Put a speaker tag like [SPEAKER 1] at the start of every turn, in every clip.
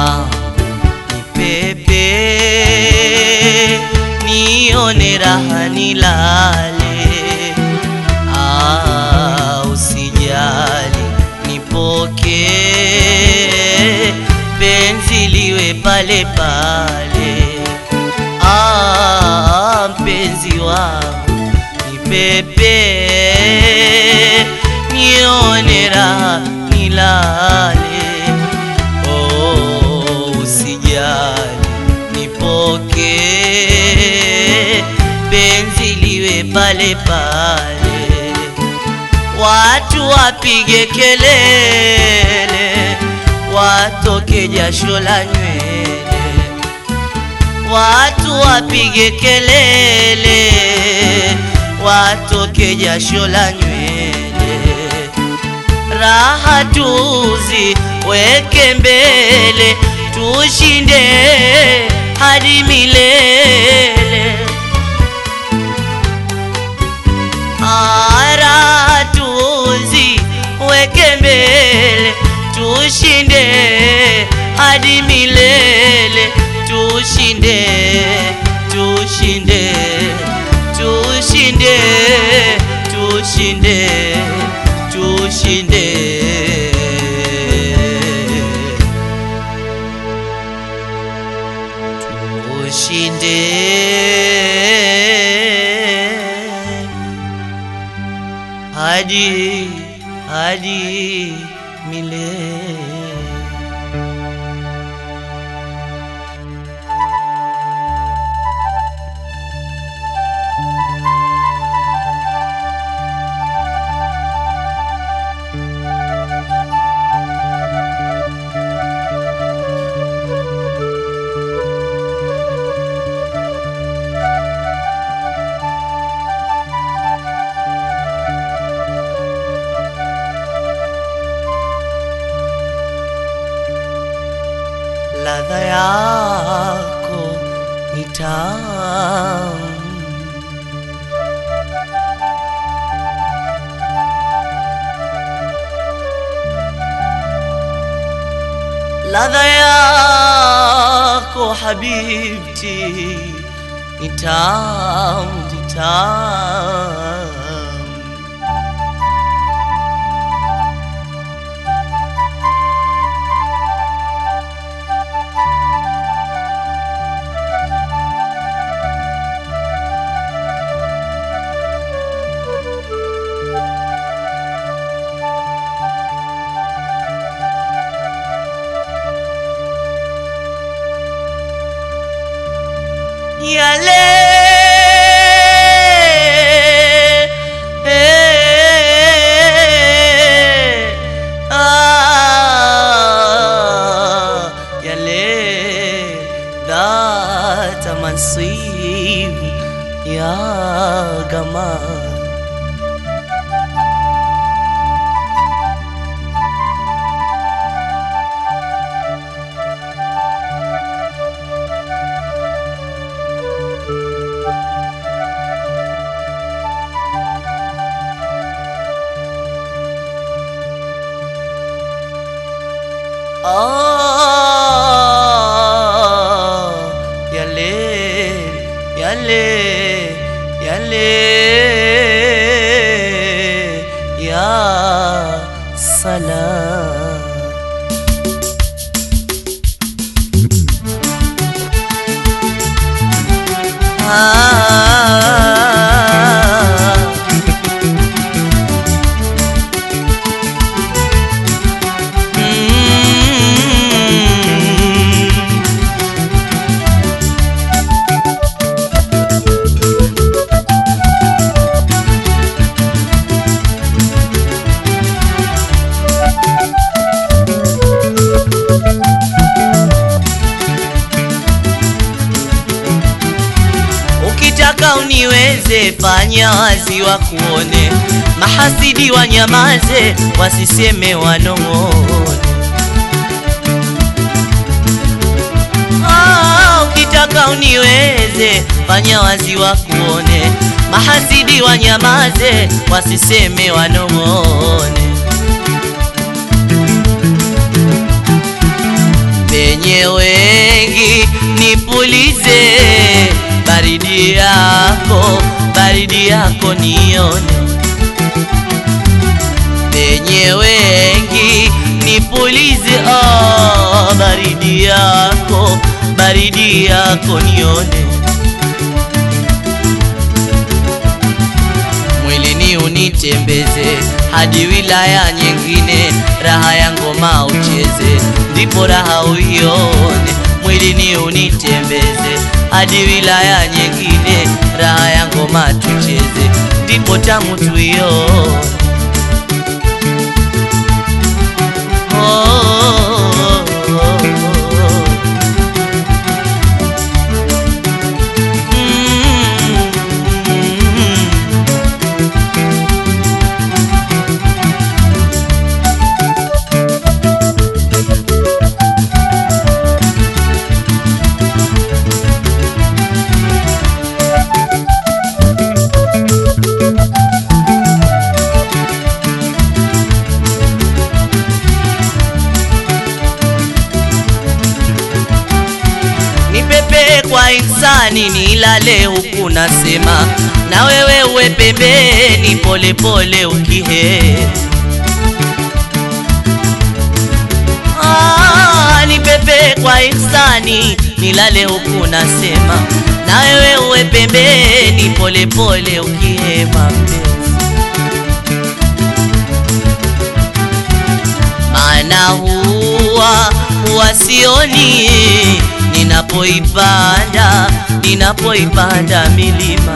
[SPEAKER 1] wangu nipepe, nione raha nilale. Ah, usijali nipoke, penzi liwe pale pale. Ah, mpenzi wangu nipepe, nione raha nilale. Oh, usijali nipoke, penzi liwe pale pale. Watu wapige kelele, watoke jasho la nywele. Watu wapige kelele, watoke jasho la nywele. Raha tuzi weke mbele, tushinde hadi milele. Ara tuzi weke mbele, tushinde hadi milele, tushinde, tushinde, tushinde, tushinde, tushinde. Tushinde hadi hadi milele. ladha yako ni tamu, ladha yako habibti ni tamu, ni tamu. yale ah, yale dhata mansib ya gamal Ah, yale, yale, yale, ya salam. Ah, mm. Ukitaka uniweze, fanya wazi wa kuone, mahasidi wanyamaze, wasiseme wanong'one. Ah, ukitaka uniweze, fanya wazi wa kuone, mahasidi wanyamaze, wasiseme wanong'one. penye nipe baridi yako, baridi yako nione penye wengi nipulize, oh, baridi yako, baridi yako nione mwilini unitembeze hadi wilaya nyingine, raha ya ngoma ucheze, ndipo raha uione. Mwilini unitembeze hadi wilaya nyingine, raha ya ngoma tucheze, ndipo tamu tuione. Oh, oh, oh, oh. Mm. nipepe kwa insani nilale huku nasema na wewe uwe pembeni polepole ukihe Ah, nipepe kwa insani nilale huku nasema na wewe uwe pembeni polepole ukihema mpenzi maana huwa huwa sioni ninapoipanda ninapoipanda milima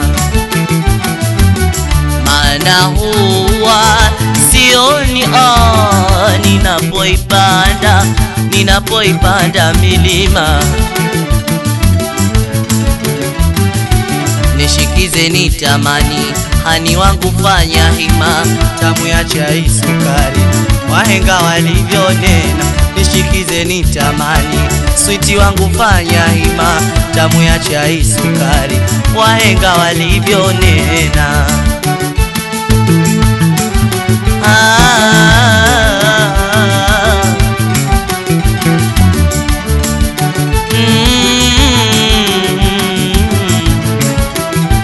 [SPEAKER 1] maana huwa sioni oh, ninapoipanda ninapoipanda milima nishikize nitamani hani wangu fanya hima tamu ya chai sukari wahenga walivyonena nishikize nitamani switi wangu fanya hima tamu ya chai sukari wahenga walivyonena ah, mm,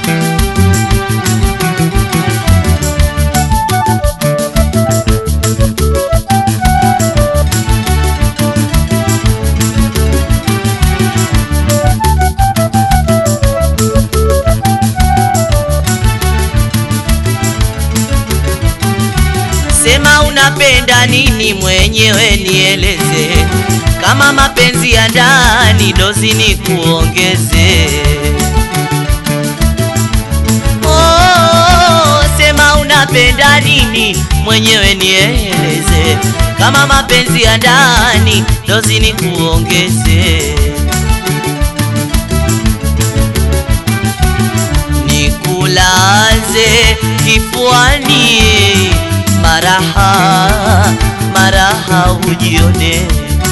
[SPEAKER 1] Sema unapenda nini mwenyewe nieleze, kama mapenzi ya ndani dozi ni kuongeze. Oh, sema unapenda nini mwenyewe nieleze, kama mapenzi ya ndani dozi ni kuongeze. nikulaze kifuani, maraha maraha ujione,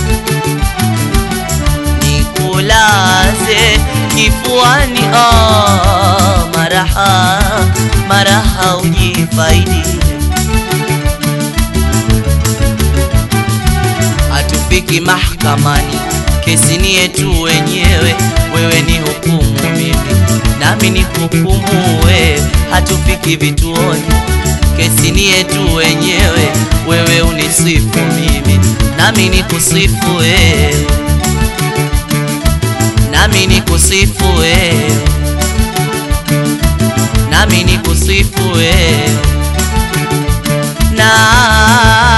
[SPEAKER 1] nikulaze kifuani, oh, maraha maraha ujifaidi, hatufiki mahakamani, kesi ni yetu wenyewe, wewe ni hukumu mimi nami ni hukumu wewe, hatufiki vituoni, kesi ni yetu wenyewe, wewe unisifu mimi, nami ni kusifu wewe, nami ni kusifu wewe, nami ni kusifu wewe na